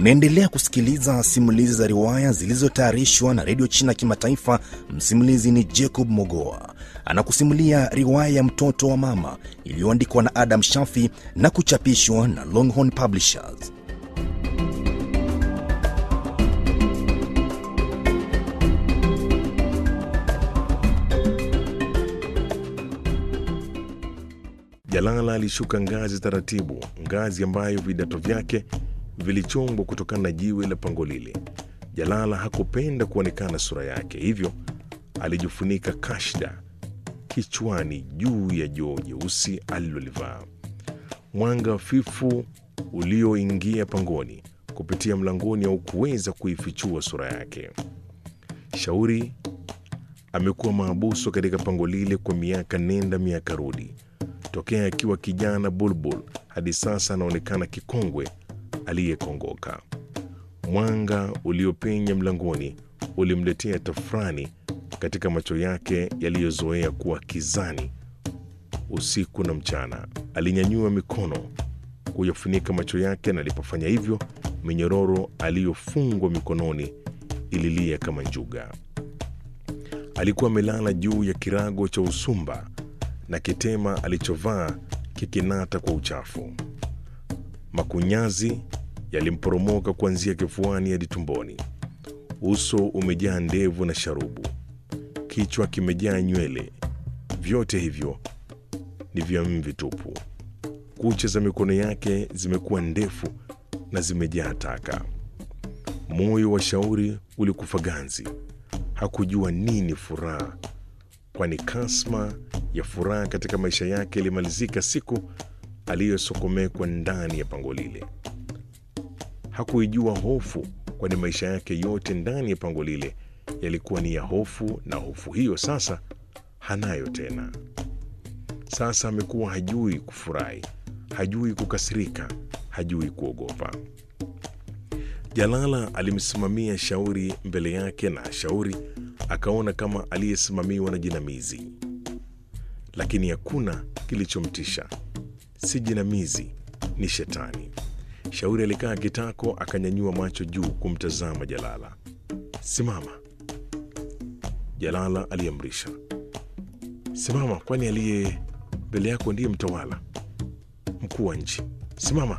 Unaendelea kusikiliza simulizi za riwaya zilizotayarishwa na redio China Kimataifa. Msimulizi ni Jacob Mogoa, anakusimulia riwaya ya mtoto wa mama iliyoandikwa na Adam Shafi na kuchapishwa na Longhorn Publishers. Jalala alishuka ngazi taratibu, ngazi ambayo vidato vyake vilichongwa kutokana na jiwe la pango lile. Jalala hakupenda kuonekana sura yake, hivyo alijifunika kashda kichwani juu ya joo jeusi alilolivaa. Mwanga hafifu ulioingia pangoni kupitia mlangoni haukuweza kuifichua sura yake. Shauri amekuwa maabusu katika pango lile kwa miaka nenda miaka rudi, tokea akiwa kijana bulbul hadi sasa anaonekana kikongwe aliyekongoka. Mwanga uliopenya mlangoni ulimletea tafrani katika macho yake yaliyozoea kuwa kizani usiku na mchana. Alinyanyua mikono kuyafunika macho yake, na alipofanya hivyo, minyororo aliyofungwa mikononi ililia kama njuga. Alikuwa amelala juu ya kirago cha usumba na kitema alichovaa kikinata kwa uchafu. Makunyazi yalimporomoka kuanzia kifuani hadi tumboni. Uso umejaa ndevu na sharubu, kichwa kimejaa nywele. Vyote hivyo ni vya mvi tupu. Kucha za mikono yake zimekuwa ndefu na zimejaa taka. Moyo wa Shauri ulikufa ganzi. Hakujua nini furaha, kwani kasma ya furaha katika maisha yake ilimalizika siku aliyosokomekwa ndani ya pango lile. Hakuijua hofu, kwani maisha yake yote ndani ya pango lile yalikuwa ni ya hofu, na hofu hiyo sasa hanayo tena. Sasa amekuwa hajui kufurahi, hajui kukasirika, hajui kuogopa. Jalala alimsimamia Shauri mbele yake, na Shauri akaona kama aliyesimamiwa na jinamizi, lakini hakuna kilichomtisha. Si jinamizi, ni shetani. Shauri alikaa kitako, akanyanyua macho juu kumtazama Jalala. Simama, Jalala aliamrisha. Simama, kwani aliye mbele yako ndiye mtawala mkuu wa nchi. Simama,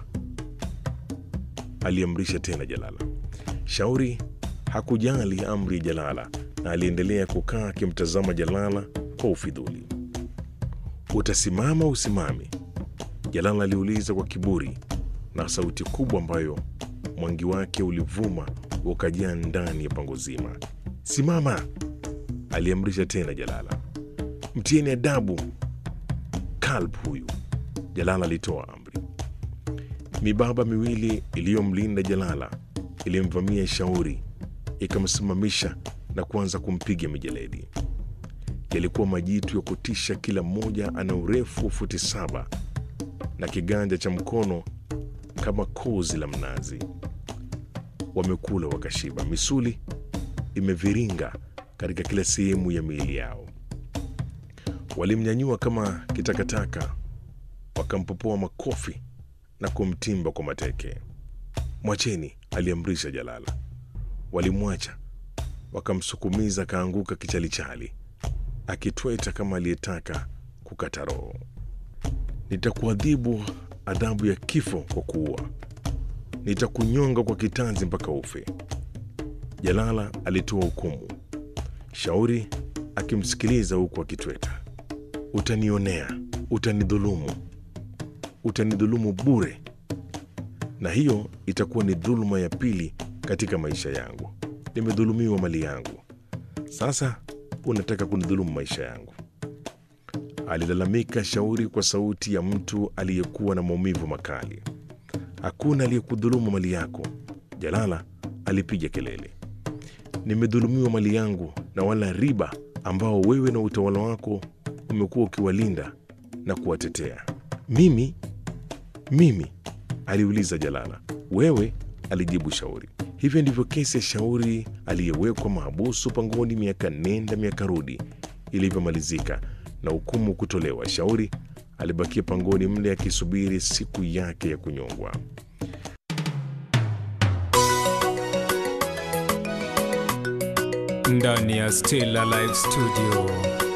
aliamrisha tena Jalala. Shauri hakujali amri ya Jalala na aliendelea kukaa akimtazama Jalala kwa ufidhuli. Utasimama usimame? Jalala aliuliza kwa kiburi na sauti kubwa ambayo mwangi wake ulivuma ukajaa ndani ya pango zima. Simama, aliamrisha tena Jalala. Mtieni adabu kalb huyu, Jalala alitoa amri. Mibaba miwili iliyomlinda Jalala ilimvamia Shauri, ikamsimamisha na kuanza kumpiga mijeledi. Yalikuwa majitu ya kutisha, kila mmoja ana urefu wa futi saba na kiganja cha mkono kama kozi la mnazi. Wamekula wakashiba, misuli imeviringa katika kila sehemu ya miili yao. Walimnyanyua kama kitakataka, wakampopoa makofi na kumtimba kwa mateke. Mwacheni, aliamrisha Jalala. Walimwacha, wakamsukumiza, akaanguka kichalichali, akitweta kama aliyetaka kukata roho. Nitakuadhibu adhabu ya kifo kwa kuua, nitakunyonga kwa kitanzi mpaka ufe, Jalala alitoa hukumu, Shauri akimsikiliza huku akitweta. Utanionea, utanidhulumu, utanidhulumu bure, na hiyo itakuwa ni dhuluma ya pili katika maisha yangu. Nimedhulumiwa mali yangu, sasa unataka kunidhulumu maisha yangu, alilalamika Shauri kwa sauti ya mtu aliyekuwa na maumivu makali. Hakuna aliyekudhulumu mali yako, Jalala alipiga kelele. Nimedhulumiwa mali yangu na wala riba ambao wewe na utawala wako umekuwa ukiwalinda na kuwatetea. Mimi mimi? aliuliza Jalala. Wewe, alijibu Shauri. Hivyo ndivyo kesi ya Shauri aliyewekwa mahabusu pangoni miaka nenda miaka rudi ilivyomalizika na hukumu kutolewa. Shauri alibakia pangoni mle akisubiri siku yake ya kunyongwa. ndani ya Still Alive Studio.